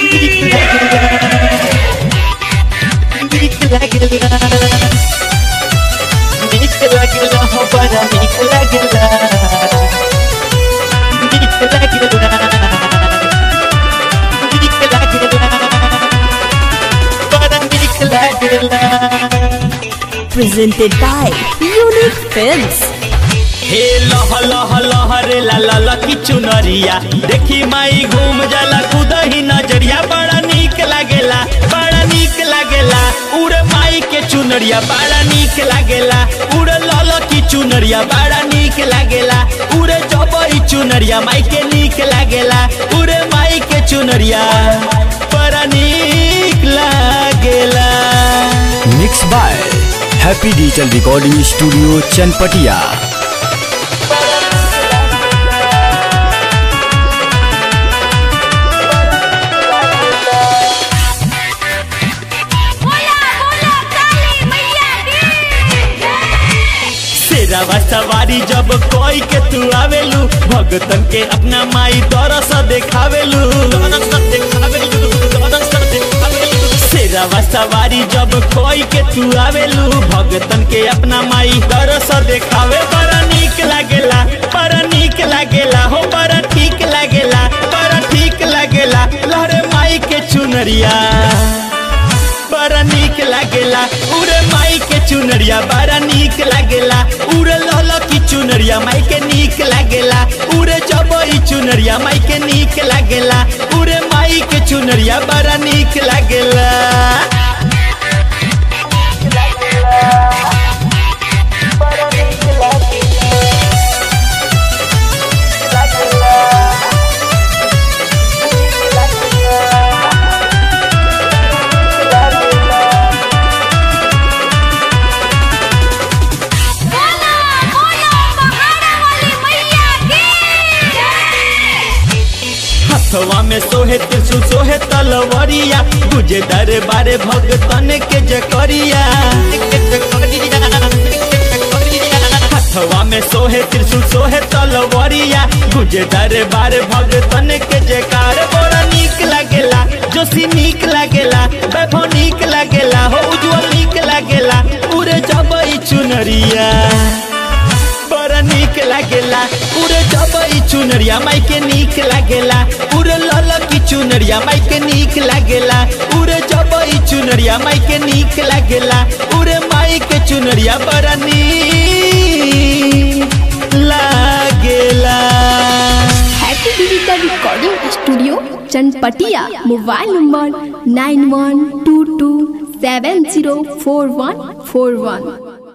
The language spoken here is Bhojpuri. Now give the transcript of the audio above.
नीक लागेला नीक लागेला हो बड़ा नीक लागेला नीक लागेला नीक लागेला बड़ा नीक लागेला presented by Unique Films. हे लह लह लहरे ला ला ला की चुनरिया देखी माई घूम जाला कुदही नजरिया बड़ा नीक लागेला बड़ा नीक लागेला उड़े माई के चुनरिया बड़ा नीक लागेला उड़े लाल की चुनरिया बड़ा नीक लागेला उड़े जबई चुनरिया माई के नीक लागेला उड़े माई के चुनरिया बड़ा नीक लागेला mix by happy digital recording studio Chanpatia शेरावा सवारी जब कोई के तू आवेलू भगतन के अपना माई दरस देखावेलू दरस देखावेलू, दरस देखावेलू। शेरावा सवारी जब कोई के तू आवेलू भगतन के अपना माई दरस देखावे बड़ा नीक लागेला बड़ा नीक लागेला हो बड़ा ठीक लागेला बड़ा ठीक लागेला लहरे माई के चुनरिया बड़ा नीक लागेला उरे माई के चुनरिया बड़ा नीक लागेला उरे लल की चुनरिया माई के नीक लागेला उरे जबई चुनरिया माई के नीक लागेला उरे माई के चुनरिया बड़ा नीक लागेला हथवा में सोहे त्रिशूल सोहे तलवरिया गुजे दरबारे भगतन के जकरिया हथवा में सोहे त्रिशूल सोहे तलवरिया गुजे दरबारे भगतन के जयकार बड़ा नीक लागेला जोशी नीक लागेला वैभव नीक लागेला हो उज्जवल नीक लागेला उरे जबई चुनरिया बड़ा नीक लागेला उरे जबई चुनरिया माई के नीक लागेला उरे लल की चुनरिया माई के नीक लागेला उरे जबई चुनरिया माई के नीक लागेला उरे माई के चुनरिया बड़ा नीक लागेला Happy Digital Recording Studio, Chanpatia. Mobile number 9122704141.